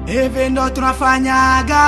hivi ndo tunafanyaga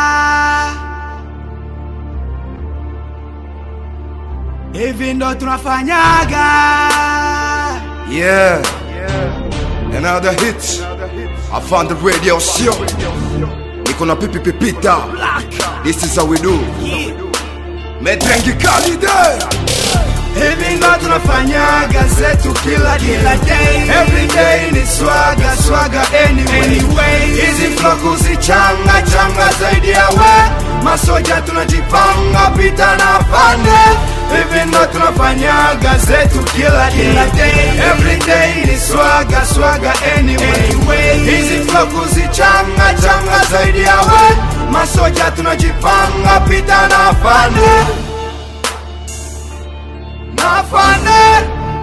hivi ndo tunafanyaga Yeah. Another hit. I found the radio show. Niko na pipi pipita. This is how we do. Medrengi Kalide. hivi ndo tunafanyaga zetu kila day every day ni swaga swaga anyway hizi flow kuzichanga changa zaidi ya we masoja tunajipanga pita na pande hivi ndo tunafanyaga zetu kila day every day ni swaga swaga anyway hizi flow kuzichanga changa zaidi ya we masoja tunajipanga pita na pande nafane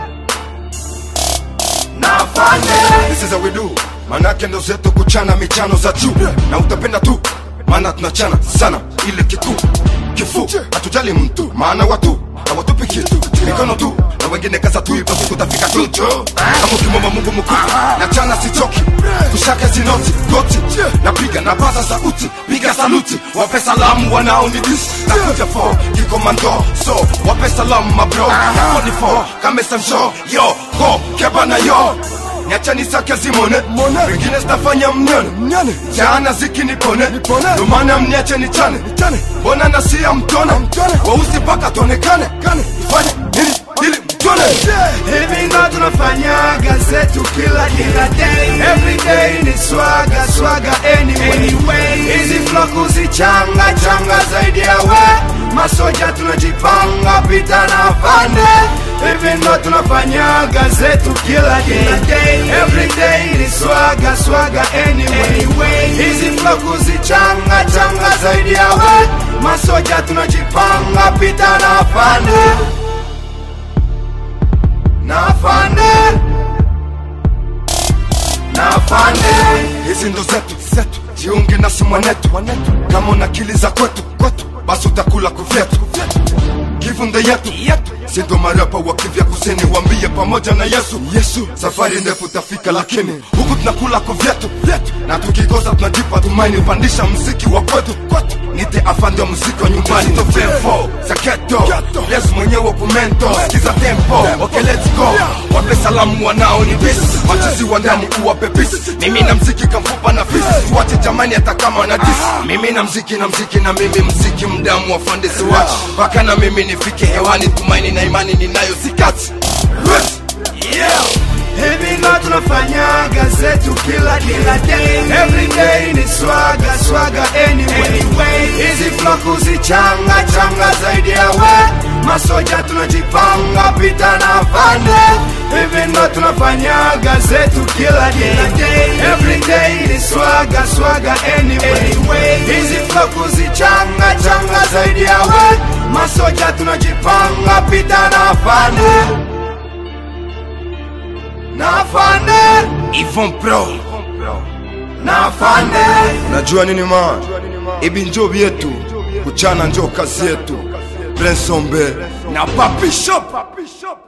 nafane This is how we do. Manake ndo zetu kuchana michano za juu na utapenda tu, maana tunachana sana ile kitu kifu, hatujali mtu, maana watu hawatupi kitu, mikono tu na wengine kaza tu, ipo siku tafika tu tu. Kama ukimwomba Mungu mkuu, na chana sichoki, kushaka zinoti goti, napiga na paza sauti, piga saluti, wape salamu wanaonidis, nakuja for kikomando, so wape salamu mabro, yako ni for kamesa msho, yo ho kebana yo niachani sake zimone wengine zitafanya mnyone mnyone jana zikinipone ndomana mniache nichane mbona nasia mtone weusi mpaka tuonekane ifanye nini ili mtone hivi ndo tunafanyaga zetu kila kila day every day ni swaga swaga anyway hizi flow kuzichanga changa zaidi ya we masoja tunajipanga pita na pande hivi ndo tunafanyaga zetu kila kila day every day ni swaga swaga anyway hizi flow kuzichanga changa zaidi ya we masoja tunajipanga pita na pande nafane nafane hizi ndo zetu zetu jiunge nasi mwanetu kama una akili za kwetu kwetu basi utakula kuvyetu kivunde yetu sindo marapa wa kivya kusini wambie pamoja na yesu yesu safari ndefu tafika lakini huku tunakula kuvyetu na tukikosa tunajipa tumaini upandisha mziki wa kwetu kwetu nite afande wa muziki wa nyumbani ndo femfo za keto yesu mwenyewe kumento kiza tempo okay let's go wape salamu wanao ni bisi machizi wa ndani uwape pisi mimi na mziki kamfupa na fisi tuwache jamani hata kama wana disi mimi na mziki na mziki na mimi mziki mdamu wa fande siwachi mpaka na mimi nifike hewani tumaini na imani ninayo sikati yeah. hivi ndo tunafanyaga zetu kila kila day every day ni swaga swaga anyway hizi flow kuzichanga changa zaidi ya we masoja tunajipanga pita na pande hivi ndo tunafanyaga zetu kila kila day every day ni swaga swaga anyway hizi flow kuzichanga changa zaidi ya we masoja tunajipanga pita na pande nafane Yvon Pro nafane Najua nini ma Ibi njo vyetu Kuchana njo kazi yetu Prince Ombe Na Papi Shop